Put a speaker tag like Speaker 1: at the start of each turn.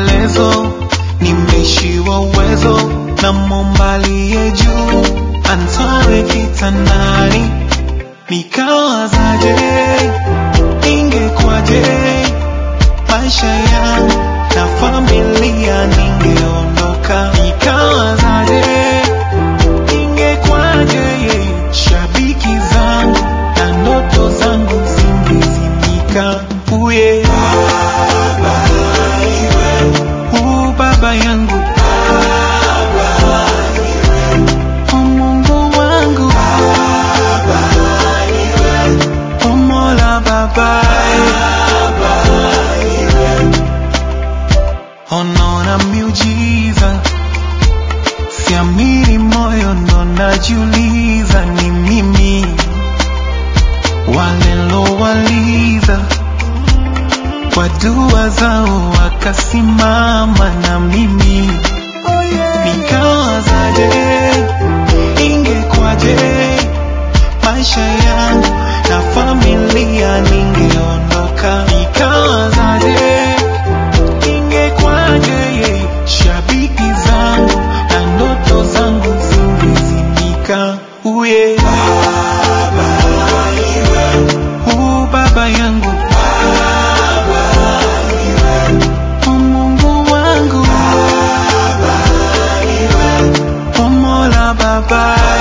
Speaker 1: maombolezo, nimeishiwa uwezo na Muumba aliye juu anitoe kitandani, nikawazaje, ingekwaje maisha yangu na familia, ningeondoka, nikawazaje, ingekwaje shabiki zangu na ndoto zangu zingezimika. Uye u baba yangu o Mungu wangu o Mola babaye Onaona miujiza, siamini moyo ndo najiuliza, ni mimi walilowaliza kwa dua zao wakasimama na mimi nikawazaje, ingekwaje maisha yangu na familia, ningeondoka nikawazaje ingekwaje shabiki zangu na ndoto zangu zingezimika. Uye u baba yangu o Mungu wangu o Mola babaye